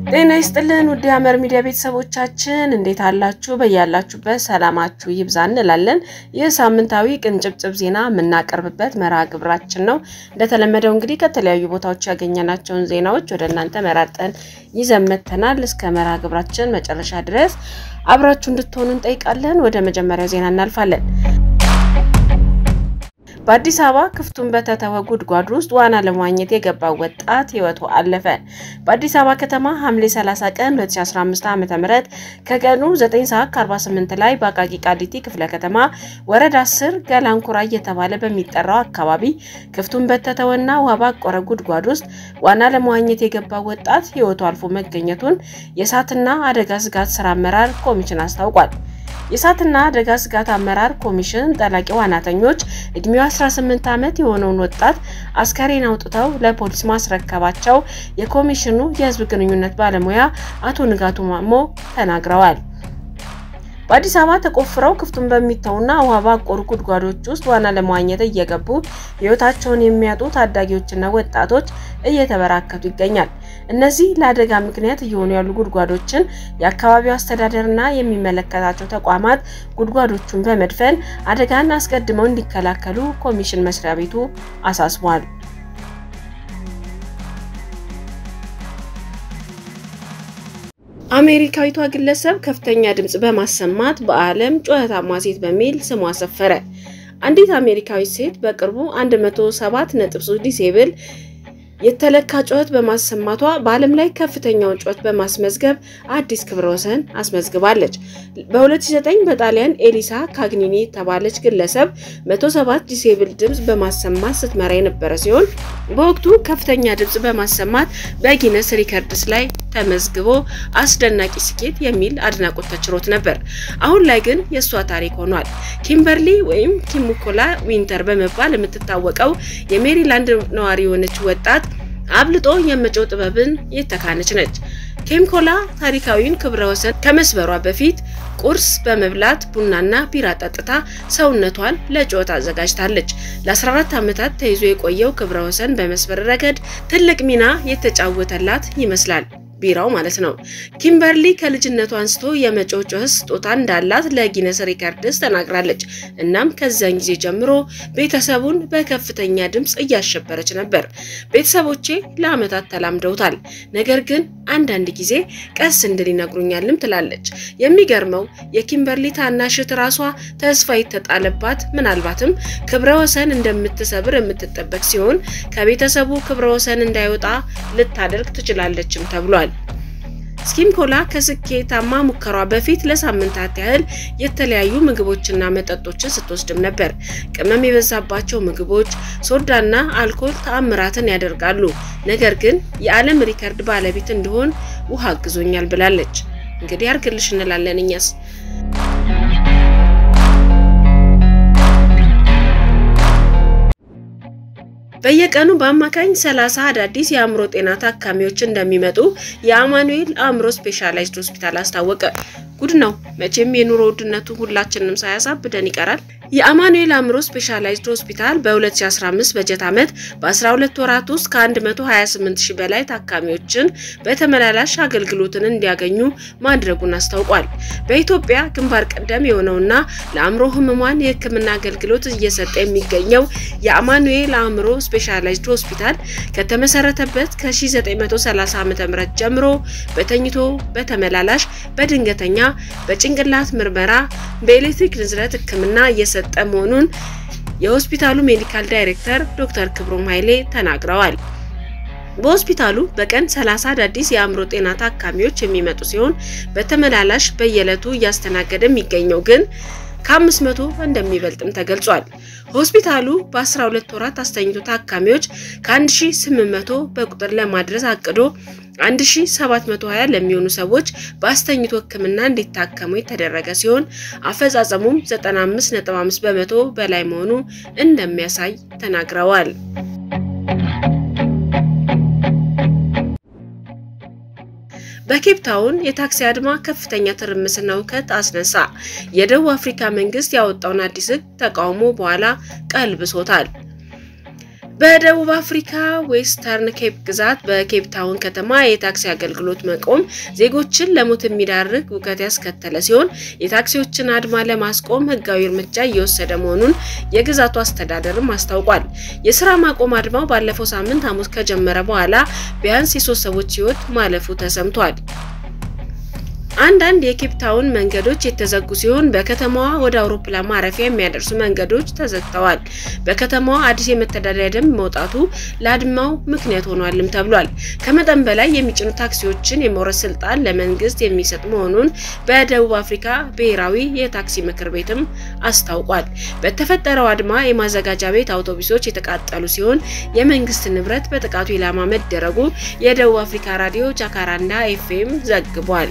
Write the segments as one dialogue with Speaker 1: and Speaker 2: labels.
Speaker 1: ጤና ይስጥልን ውድ ሐመር ሚዲያ ቤተሰቦቻችን እንዴት አላችሁ? በያላችሁበት ሰላማችሁ ይብዛ እንላለን። ይህ ሳምንታዊ ቅንጭብጭብ ዜና የምናቀርብበት መርሃ ግብራችን ነው። እንደተለመደው እንግዲህ ከተለያዩ ቦታዎች ያገኘናቸውን ዜናዎች ወደ እናንተ መራርጠን ይዘን መጥተናል። እስከ መርሃ ግብራችን መጨረሻ ድረስ አብራችሁ እንድትሆኑ እንጠይቃለን። ወደ መጀመሪያው ዜና እናልፋለን። በአዲስ አበባ ክፍቱን በተተወ ጉድጓድ ውስጥ ዋና ለመዋኘት የገባው ወጣት ሕይወቱ አለፈ። በአዲስ አበባ ከተማ ሐምሌ 30 ቀን 2015 ዓ.ም ከቀኑ 9 ሰዓት 48 ላይ በአቃቂ ቃሊቲ ክፍለ ከተማ ወረዳ 10 ገላንኩራ እየተባለ በሚጠራው አካባቢ ክፍቱን በተተወና ውሃ ባቆረ ጉድጓድ ውስጥ ዋና ለመዋኘት የገባው ወጣት ሕይወቱ አልፎ መገኘቱን የእሳትና አደጋ ስጋት ስራ አመራር ኮሚሽን አስታውቋል። የእሳትና አደጋ ስጋት አመራር ኮሚሽን ጠላቂ ዋናተኞች እድሜው 18 ዓመት የሆነውን ወጣት አስከሬን አውጥተው ለፖሊስ ማስረከባቸው የኮሚሽኑ የሕዝብ ግንኙነት ባለሙያ አቶ ንጋቱ ማሞ ተናግረዋል። በአዲስ አበባ ተቆፍረው ክፍቱን በሚተውና ውሃ ባቆሩ ጉድጓዶች ውስጥ ዋና ለመዋኘት እየገቡ ሕይወታቸውን የሚያጡ ታዳጊዎችና ወጣቶች እየተበራከቱ ይገኛል። እነዚህ ለአደጋ ምክንያት እየሆኑ ያሉ ጉድጓዶችን የአካባቢው አስተዳደርና የሚመለከታቸው ተቋማት ጉድጓዶቹን በመድፈን አደጋን አስቀድመው እንዲከላከሉ ኮሚሽን መስሪያ ቤቱ አሳስቧል። አሜሪካዊቷ ግለሰብ ከፍተኛ ድምፅ በማሰማት በዓለም ጩኸታማ ሴት በሚል ስሟ ሰፈረ። አንዲት አሜሪካዊት ሴት በቅርቡ 107.3 ዲሲብል የተለካ ጩኸት በማሰማቷ በዓለም ላይ ከፍተኛውን ጩኸት በማስመዝገብ አዲስ ክብረ ወሰን አስመዝግባለች። በ2009 በጣሊያን ኤሊሳ ካግኒኒ የተባለች ግለሰብ 107 ዲሴብል ድምፅ በማሰማት ስትመራ የነበረ ሲሆን በወቅቱ ከፍተኛ ድምፅ በማሰማት በጊነስ ሪከርድስ ላይ ተመዝግቦ አስደናቂ ስኬት የሚል አድናቆት ተችሮት ነበር። አሁን ላይ ግን የእሷ ታሪክ ሆኗል። ኪምበርሊ ወይም ኪሙኮላ ዊንተር በመባል የምትታወቀው የሜሪላንድ ነዋሪ የሆነች ወጣት አብልጦ የመጮህ ጥበብን የተካነች ነች። ኬምኮላ ታሪካዊውን ክብረ ወሰን ከመስበሯ በፊት ቁርስ በመብላት ቡናና ቢራ ጠጥታ ሰውነቷን ለጩኸት አዘጋጅታለች። ለ14 ዓመታት ተይዞ የቆየው ክብረ ወሰን በመስበር ረገድ ትልቅ ሚና የተጫወተላት ይመስላል። ቢራው ማለት ነው። ኪምበርሊ ከልጅነቱ አንስቶ የመጮህ ጩኸት ስጦታ እንዳላት ለጊነስ ሪከርድስ ተናግራለች። እናም ከዚያን ጊዜ ጀምሮ ቤተሰቡን በከፍተኛ ድምፅ እያሸበረች ነበር። ቤተሰቦቼ ለዓመታት ተላምደውታል፣ ነገር ግን አንዳንድ ጊዜ ቀስ እንድል ይነግሩኛልም ትላለች። የሚገርመው የኪምበርሊ ታናሽት ራሷ ተስፋ የተጣለባት ምናልባትም ክብረ ወሰን እንደምትሰብር የምትጠበቅ ሲሆን ከቤተሰቡ ክብረ ወሰን እንዳይወጣ ልታደርግ ትችላለችም ተብሏል። ስኪምኮላ ከስኬታማ ሙከሯ በፊት ለሳምንታት ያህል የተለያዩ ምግቦችና መጠጦችን ስትወስድም ነበር። ቅመም የበዛባቸው ምግቦች፣ ሶዳና አልኮል ተአምራትን ያደርጋሉ። ነገር ግን የዓለም ሪከርድ ባለቤት እንድሆን ውሃ አግዞኛል ብላለች። እንግዲህ አርግልሽ እንላለን እኛስ። በየቀኑ በአማካኝ 30 አዳዲስ የአእምሮ ጤና ታካሚዎች እንደሚመጡ የአማኑኤል አእምሮ ስፔሻላይዝድ ሆስፒታል አስታወቀ። ጉድ ነው መቼም የኑሮ ውድነቱ ሁላችንም ሳያሳብደን ይቀራል። የአማኑኤል አእምሮ ስፔሻላይዝድ ሆስፒታል በ2015 በጀት ዓመት በ12 ወራት ውስጥ ከ128 ሺህ በላይ ታካሚዎችን በተመላላሽ አገልግሎትን እንዲያገኙ ማድረጉን አስታውቋል። በኢትዮጵያ ግንባር ቀደም የሆነውና ለአእምሮ ህሙማን የሕክምና አገልግሎት እየሰጠ የሚገኘው የአማኑኤል አእምሮ ስፔሻላይዝድ ሆስፒታል ከተመሰረተበት ከ1930 ዓ.ም ጀምሮ በተኝቶ በተመላላሽ በድንገተኛ በጭንቅላት ምርመራ በኤሌክትሪክ ንዝረት ሕክምና እየሰጠ መሆኑን የሆስፒታሉ ሜዲካል ዳይሬክተር ዶክተር ክብሮም ኃይሌ ተናግረዋል። በሆስፒታሉ በቀን 30 አዳዲስ የአእምሮ ጤና ታካሚዎች የሚመጡ ሲሆን በተመላላሽ በየዕለቱ እያስተናገደ የሚገኘው ግን ከአምስት መቶ እንደሚበልጥም ተገልጿል። ሆስፒታሉ በ12 ወራት አስተኝቶ ታካሚዎች ከ1800 በቁጥር ለማድረስ አቅዶ 1720 ለሚሆኑ ሰዎች በአስተኝቶ ሕክምና እንዲታከሙ የተደረገ ሲሆን አፈጻጸሙም 95.5 በመቶ በላይ መሆኑ እንደሚያሳይ ተናግረዋል። በኬፕ ታውን የታክሲ አድማ ከፍተኛ ትርምስና ሁከት አስነሳ። የደቡብ አፍሪካ መንግስት ያወጣውን አዲስ ሕግ ተቃውሞ በኋላ ቀልብሶታል። በደቡብ አፍሪካ ዌስተርን ኬፕ ግዛት በኬፕ ታውን ከተማ የታክሲ አገልግሎት መቆም ዜጎችን ለሞት የሚዳርግ ውከት ያስከተለ ሲሆን የታክሲዎችን አድማ ለማስቆም ሕጋዊ እርምጃ እየወሰደ መሆኑን የግዛቱ አስተዳደርም አስታውቋል። የስራ ማቆም አድማው ባለፈው ሳምንት ሐሙስ ከጀመረ በኋላ ቢያንስ የሶስት ሰዎች ሕይወት ማለፉ ተሰምቷል። አንዳንድ የኬፕ ታውን መንገዶች የተዘጉ ሲሆን በከተማዋ ወደ አውሮፕላን ማረፊያ የሚያደርሱ መንገዶች ተዘግተዋል። በከተማዋ አዲስ የመተዳደሪያ ደንብ መውጣቱ ለአድማው ምክንያት ሆኗልም ተብሏል። ከመጠን በላይ የሚጭኑ ታክሲዎችን የመውረስ ስልጣን ለመንግስት የሚሰጥ መሆኑን በደቡብ አፍሪካ ብሔራዊ የታክሲ ምክር ቤትም አስታውቋል። በተፈጠረው አድማ የማዘጋጃ ቤት አውቶቡሶች የተቃጠሉ ሲሆን የመንግስት ንብረት በጥቃቱ ኢላማ መደረጉ የደቡብ አፍሪካ ራዲዮ ጃካራንዳ ኤፍኤም ዘግቧል።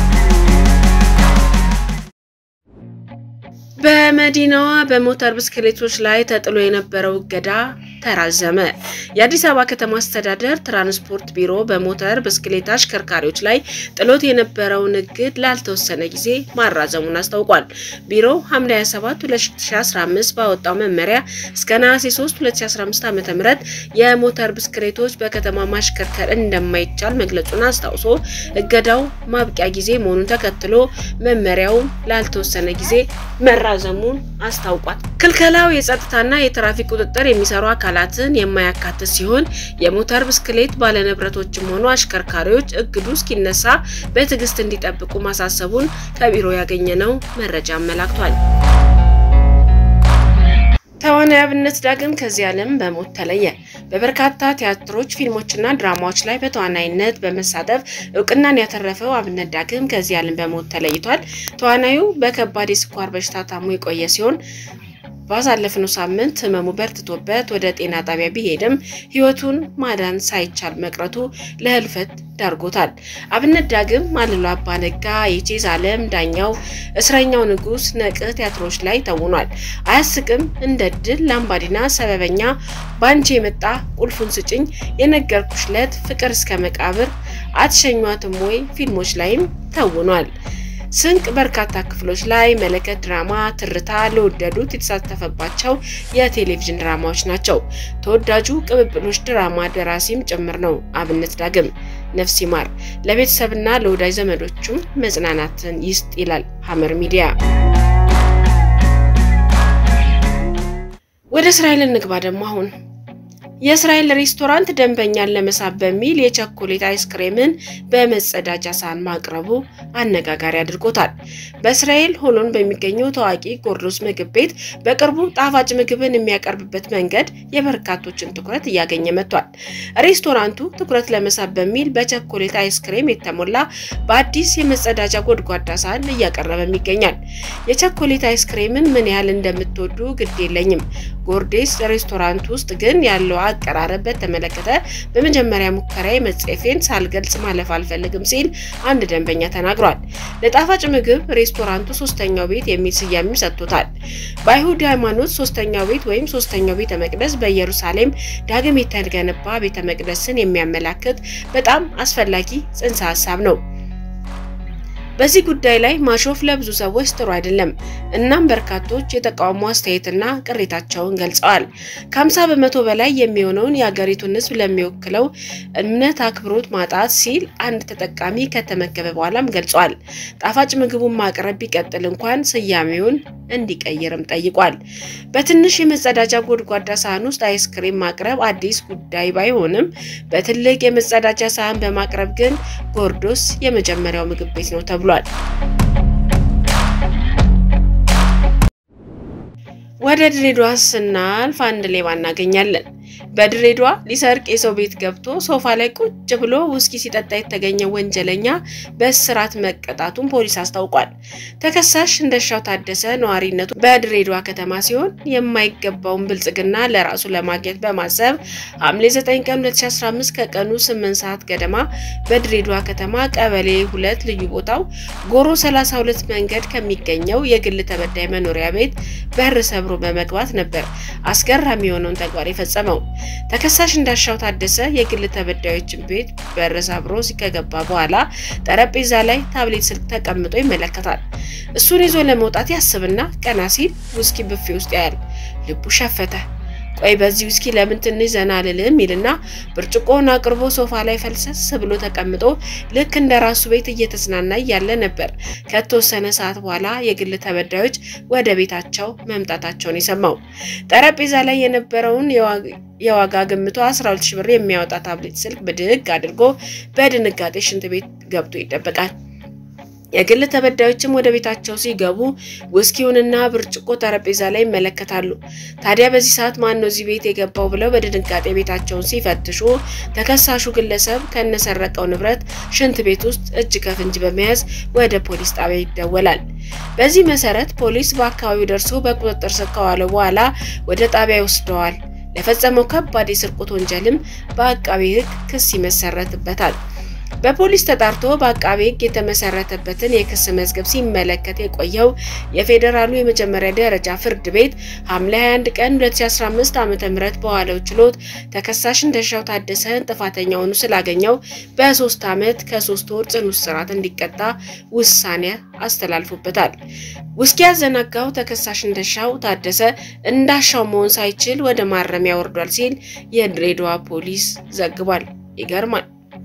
Speaker 1: በመዲናዋ በሞተር ብስክሌቶች ላይ ተጥሎ የነበረው እገዳ ተራዘመ። የአዲስ አበባ ከተማ አስተዳደር ትራንስፖርት ቢሮ በሞተር ብስክሌት አሽከርካሪዎች ላይ ጥሎት የነበረውን እግድ ላልተወሰነ ጊዜ ማራዘሙን አስታውቋል። ቢሮው ሐምሌ 27 2015 ባወጣው መመሪያ እስከ ነሐሴ 3 2015 ዓ.ም የሞተር ብስክሌቶች በከተማ ማሽከርከር እንደማይቻል መግለጹን አስታውሶ እገዳው ማብቂያ ጊዜ መሆኑን ተከትሎ መመሪያው ላልተወሰነ ጊዜ መራዘሙን አስታውቋል። ክልከላው የጸጥታና የትራፊክ ቁጥጥር የሚሰሩ አካላትን የማያካትት ሲሆን የሞተር ብስክሌት ባለንብረቶችም ሆኑ አሽከርካሪዎች እግዱ እስኪነሳ በትዕግስት እንዲጠብቁ ማሳሰቡን ከቢሮ ያገኘነው መረጃ አመላክቷል። ተዋናይ አብነት ዳግም ከዚህ ዓለም በሞት ተለየ። በበርካታ ቲያትሮች፣ ፊልሞችና ድራማዎች ላይ በተዋናይነት በመሳተፍ እውቅናን ያተረፈው አብነት ዳግም ከዚህ ዓለም በሞት ተለይቷል። ተዋናዩ በከባድ የስኳር በሽታ ታሞ የቆየ ሲሆን ባሳለፍነው ሳምንት ህመሙ በርትቶበት ወደ ጤና ጣቢያ ቢሄድም ህይወቱን ማዳን ሳይቻል መቅረቱ ለህልፈት ዳርጎታል። አብነት ዳግም አልሎ አባነጋ፣ የቼዝ አለም፣ ዳኛው፣ እስረኛው ንጉስ፣ ነቅህ ቲያትሮች ላይ ተውኗል። አያስቅም፣ እንደ ድል፣ ላምባዲና፣ ሰበበኛ፣ ባንቺ የመጣ ቁልፉን ስጭኝ፣ የነገርኩሽ ለት፣ ፍቅር እስከ መቃብር፣ አትሸኟትም ወይ ፊልሞች ላይም ተውኗል። ስንቅ በርካታ ክፍሎች ላይ መለከት ድራማ፣ ትርታ ለወደዱት የተሳተፈባቸው የቴሌቪዥን ድራማዎች ናቸው። ተወዳጁ ቅብብሎች ድራማ ደራሲም ጭምር ነው። አብነት ዳግም ነፍስ ይማር፣ ለቤተሰብና ለወዳጅ ዘመዶቹም መጽናናትን ይስጥ ይላል ሐመር ሚዲያ። ወደ እስራኤል እንግባ ደግሞ አሁን የእስራኤል ሬስቶራንት ደንበኛን ለመሳብ በሚል የቸኮሌት አይስክሬምን በመጸዳጃ ሳህን ማቅረቡ አነጋጋሪ አድርጎታል። በእስራኤል ሆሎን በሚገኘው ታዋቂ ጎርዶስ ምግብ ቤት በቅርቡ ጣፋጭ ምግብን የሚያቀርብበት መንገድ የበርካቶችን ትኩረት እያገኘ መጥቷል። ሬስቶራንቱ ትኩረት ለመሳብ በሚል በቸኮሌት አይስክሬም የተሞላ በአዲስ የመጸዳጃ ጎድጓዳ ሳህን እያቀረበም ይገኛል። የቸኮሌት አይስክሬምን ምን ያህል እንደምትወዱ ግድ የለኝም። ጎርዴስ ሬስቶራንት ውስጥ ግን ያለው አቀራረብ በተመለከተ በመጀመሪያ ሙከራ መጽሔፌን ሳልገልጽ ማለፍ አልፈልግም ሲል አንድ ደንበኛ ተናግሯል። ለጣፋጭ ምግብ ሬስቶራንቱ ሶስተኛው ቤት የሚል ስያሜ ሰጥቶታል። በአይሁድ ሃይማኖት ሶስተኛው ቤት ወይም ሶስተኛው ቤተ መቅደስ በኢየሩሳሌም ዳግም የተገነባ ቤተ መቅደስን የሚያመላክት በጣም አስፈላጊ ጽንሰ ሀሳብ ነው። በዚህ ጉዳይ ላይ ማሾፍ ለብዙ ሰዎች ጥሩ አይደለም። እናም በርካቶች የተቃውሞ አስተያየትና ቅሬታቸውን ገልጸዋል። ከ50 በመቶ በላይ የሚሆነውን የሀገሪቱን ሕዝብ ለሚወክለው እምነት አክብሮት ማጣት ሲል አንድ ተጠቃሚ ከተመገበ በኋላም ገልጿል። ጣፋጭ ምግቡን ማቅረብ ቢቀጥል እንኳን ስያሜውን እንዲቀይርም ጠይቋል። በትንሽ የመጸዳጃ ጎድጓዳ ሳህን ውስጥ አይስክሬም ማቅረብ አዲስ ጉዳይ ባይሆንም በትልቅ የመጸዳጃ ሳህን በማቅረብ ግን ጎርዶስ የመጀመሪያው ምግብ ቤት ነው ተብሏል። ወደ ድሬዳዋ ስናልፍ አንድ ሌባ እናገኛለን። በድሬዳዋ ሊሰርቅ የሰው ቤት ገብቶ ሶፋ ላይ ቁጭ ብሎ ውስኪ ሲጠጣ የተገኘ ወንጀለኛ በእስራት መቀጣቱን ፖሊስ አስታውቋል። ተከሳሽ እንደሻው ታደሰ ነዋሪነቱ በድሬዳዋ ከተማ ሲሆን የማይገባውን ብልጽግና ለራሱ ለማግኘት በማሰብ ሐምሌ 9 ቀን 2015 ከቀኑ 8 ሰዓት ገደማ በድሬዳዋ ከተማ ቀበሌ ሁለት ልዩ ቦታው ጎሮ 32 መንገድ ከሚገኘው የግል ተበዳይ መኖሪያ ቤት በር ሰብሮ በመግባት ነበር አስገራሚ የሆነውን ተግባር የፈጸመው። ተከሳሽ እንዳሻው ታደሰ የግል ተበዳዮችን ቤት በር ሰብሮ ከገባ በኋላ ጠረጴዛ ላይ ታብሌት ስልክ ተቀምጦ ይመለከታል። እሱን ይዞ ለመውጣት ያስብና ቀና ሲል ውስኪ ብፌ ውስጥ ያያል። ልቡ ሸፈተ። ቆይ በዚህ ውስኪ ለምን ትንሽ ዘና አልልም ይልና ብርጭቆውን አቅርቦ ሶፋ ላይ ፈልሰስ ብሎ ተቀምጦ ልክ እንደ ራሱ ቤት እየተዝናና እያለ ነበር ከተወሰነ ሰዓት በኋላ የግል ተበዳዮች ወደ ቤታቸው መምጣታቸውን የሰማው። ጠረጴዛ ላይ የነበረውን የዋጋ ግምቷ 12 ሺህ ብር የሚያወጣ ታብሌት ስልክ ብድግ አድርጎ በድንጋጤ ሽንት ቤት ገብቶ ይጠበቃል። የግል ተበዳዮችም ወደ ቤታቸው ሲገቡ ውስኪውንና ብርጭቆ ጠረጴዛ ላይ ይመለከታሉ። ታዲያ በዚህ ሰዓት ማን ነው እዚህ ቤት የገባው ብለው በድንጋጤ ቤታቸውን ሲፈትሹ ተከሳሹ ግለሰብ ከነሰረቀው ንብረት ሽንት ቤት ውስጥ እጅ ከፍንጅ በመያዝ ወደ ፖሊስ ጣቢያ ይደወላል። በዚህ መሰረት ፖሊስ በአካባቢው ደርሶ በቁጥጥር ስር ከዋለ በኋላ ወደ ጣቢያ ይወስደዋል። ለፈጸመው ከባድ የስርቆት ወንጀልም በአቃቤ ሕግ ክስ ይመሰረትበታል። በፖሊስ ተጣርቶ በአቃቤ ሕግ የተመሰረተበትን የክስ መዝገብ ሲመለከት የቆየው የፌዴራሉ የመጀመሪያ ደረጃ ፍርድ ቤት ሐምሌ 21 ቀን 2015 ዓ.ም በዋለው ችሎት ተከሳሽ እንደሻው ታደሰን ጥፋተኛ ሆኖ ስላገኘው በሶስት ዓመት ከሶስት ወር ጽኑ እስራት እንዲቀጣ ውሳኔ አስተላልፎበታል። ውስኪ ያዘናጋው ተከሳሽ እንደሻው ታደሰ እንዳሻው መሆን ሳይችል ወደ ማረሚያ ወርዷል ሲል የድሬዳዋ ፖሊስ ዘግቧል። ይገርማል።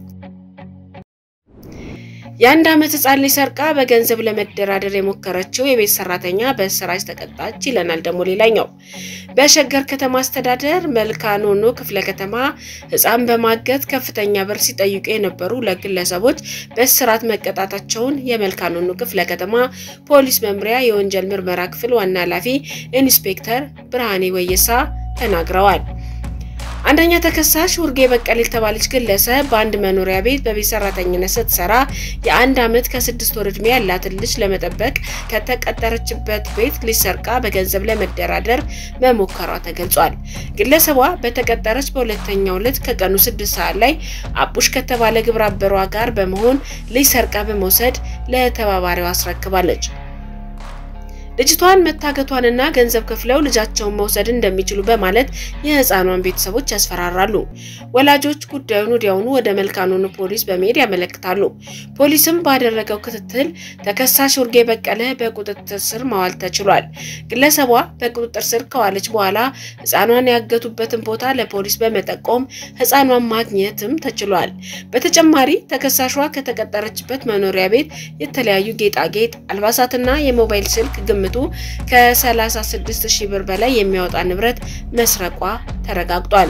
Speaker 1: የአንድ ዓመት ሕፃን ልጅ ሰርቃ በገንዘብ ለመደራደር የሞከረችው የቤት ሰራተኛ በእስራት ተቀጣች ይለናል ደግሞ ሌላኛው። በሸገር ከተማ አስተዳደር መልካኖኖ ክፍለ ከተማ ሕፃን በማገት ከፍተኛ ብር ሲጠይቁ የነበሩ ሁለት ግለሰቦች በእስራት መቀጣታቸውን የመልካኖኖ ክፍለ ከተማ ፖሊስ መምሪያ የወንጀል ምርመራ ክፍል ዋና ኃላፊ ኢንስፔክተር ብርሃኔ ወየሳ ተናግረዋል። አንደኛ ተከሳሽ ውርጌ በቀል የተባለች ግለሰብ በአንድ መኖሪያ ቤት በቤት ሰራተኝነት ስትሰራ የአንድ ዓመት ከስድስት ወር ዕድሜ ያላትን ልጅ ለመጠበቅ ከተቀጠረችበት ቤት ልጅ ሰርቃ በገንዘብ ለመደራደር መሞከሯ ተገልጿል። ግለሰቧ በተቀጠረች በሁለተኛው ዕለት ከቀኑ ስድስት ሰዓት ላይ አቡሽ ከተባለ ግብረ አበሯ ጋር በመሆን ልጅ ሰርቃ በመውሰድ ለተባባሪዋ አስረክባለች። ልጅቷን መታገቷንና ገንዘብ ከፍለው ልጃቸውን መውሰድ እንደሚችሉ በማለት የህፃኗን ቤተሰቦች ያስፈራራሉ። ወላጆች ጉዳዩን ወዲያውኑ ወደ መልካኖኖ ፖሊስ በመሄድ ያመለክታሉ። ፖሊስም ባደረገው ክትትል ተከሳሽ ውርጌ በቀለ በቁጥጥር ስር ማዋል ተችሏል። ግለሰቧ በቁጥጥር ስር ከዋለች በኋላ ህፃኗን ያገቱበትን ቦታ ለፖሊስ በመጠቆም ህፃኗን ማግኘትም ተችሏል። በተጨማሪ ተከሳሿ ከተቀጠረችበት መኖሪያ ቤት የተለያዩ ጌጣጌጥ፣ አልባሳትና የሞባይል ስልክ ግምቱ ከ36 ሺህ ብር በላይ የሚያወጣ ንብረት መስረቋ ተረጋግጧል።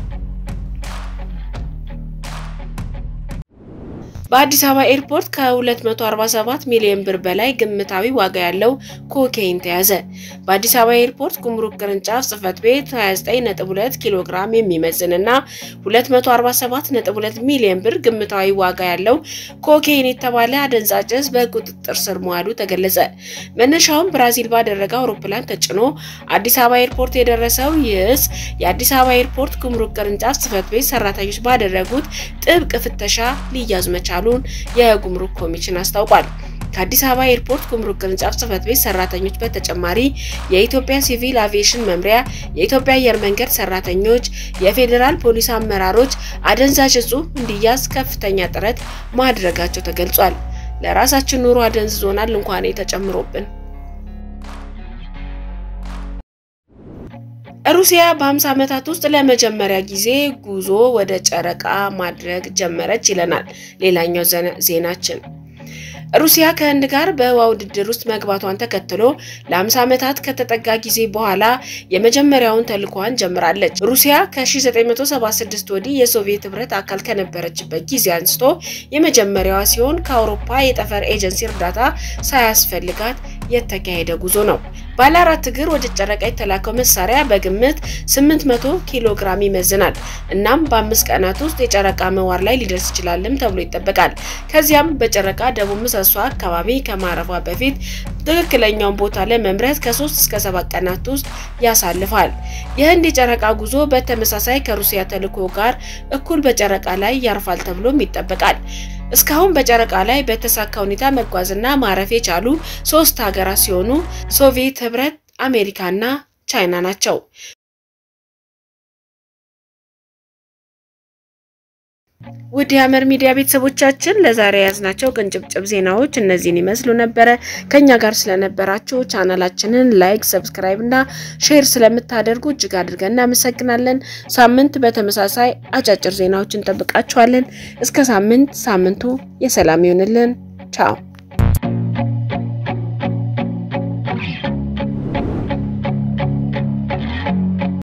Speaker 1: በአዲስ አበባ ኤርፖርት ከ247 ሚሊዮን ብር በላይ ግምታዊ ዋጋ ያለው ኮኬይን ተያዘ። በአዲስ አበባ ኤርፖርት ጉምሩክ ቅርንጫፍ ጽህፈት ቤት 29.2 ኪሎ ግራም የሚመዝንና 247.2 ሚሊዮን ብር ግምታዊ ዋጋ ያለው ኮኬይን የተባለ አደንዛዥ ዕፅ በቁጥጥር ስር መዋሉ ተገለጸ። መነሻውን ብራዚል ባደረገ አውሮፕላን ተጭኖ አዲስ አበባ ኤርፖርት የደረሰው ይህ ዕፅ የአዲስ አበባ ኤርፖርት ጉምሩክ ቅርንጫፍ ጽህፈት ቤት ሰራተኞች ባደረጉት ጥብቅ ፍተሻ ሊያዝ መቻሉ ሉን የጉምሩክ ኮሚሽን አስታውቋል። ከአዲስ አበባ ኤርፖርት ጉምሩክ ቅርንጫፍ ጽህፈት ቤት ሰራተኞች በተጨማሪ የኢትዮጵያ ሲቪል አቪዬሽን መምሪያ፣ የኢትዮጵያ አየር መንገድ ሰራተኞች፣ የፌዴራል ፖሊስ አመራሮች አደንዛዥ ዕፁ እንዲያዝ ከፍተኛ ጥረት ማድረጋቸው ተገልጿል። ለራሳችን ኑሮ አደንዝዞናል እንኳን ተጨምሮብን። ሩሲያ በ50 ዓመታት ውስጥ ለመጀመሪያ ጊዜ ጉዞ ወደ ጨረቃ ማድረግ ጀመረች ይለናል ሌላኛው ዜናችን። ሩሲያ ከህንድ ጋር በህዋ ውድድር ውስጥ መግባቷን ተከትሎ ለ50 ዓመታት ከተጠጋ ጊዜ በኋላ የመጀመሪያውን ተልዕኮዋን ጀምራለች። ሩሲያ ከ1976 ወዲህ የሶቪየት ህብረት አካል ከነበረችበት ጊዜ አንስቶ የመጀመሪያዋ ሲሆን ከአውሮፓ የጠፈር ኤጀንሲ እርዳታ ሳያስፈልጋት የተካሄደ ጉዞ ነው። ባለ አራት እግር ወደ ጨረቃ የተላከው መሳሪያ በግምት 800 ኪሎ ግራም ይመዝናል። እናም በአምስት ቀናት ውስጥ የጨረቃ ምህዋር ላይ ሊደርስ ይችላልም ተብሎ ይጠበቃል። ከዚያም በጨረቃ ደቡብ ምሰሶ አካባቢ ከማረፏ በፊት ትክክለኛውን ቦታ ለመምረጥ ከ3 እስከ 7 ቀናት ውስጥ ያሳልፋል። የህንድ የጨረቃ ጉዞ በተመሳሳይ ከሩሲያ ተልዕኮ ጋር እኩል በጨረቃ ላይ ያርፋል ተብሎም ይጠበቃል። እስካሁን በጨረቃ ላይ በተሳካ ሁኔታ መጓዝና ማረፍ የቻሉ ሶስት ሀገራት ሲሆኑ ሶቪየት ህብረት፣ አሜሪካና ቻይና ናቸው። ውድ የሐመር ሚዲያ ቤተሰቦቻችን ለዛሬ የያዝናቸው ቅንጭብጭብ ዜናዎች እነዚህን ይመስሉ ነበረ። ከኛ ጋር ስለነበራችሁ ቻናላችንን ላይክ፣ ሰብስክራይብ እና ሼር ስለምታደርጉ እጅግ አድርገን እናመሰግናለን። ሳምንት በተመሳሳይ አጫጭር ዜናዎች እንጠብቃችኋለን። እስከ ሳምንት፣ ሳምንቱ የሰላም ይሆንልን። ቻው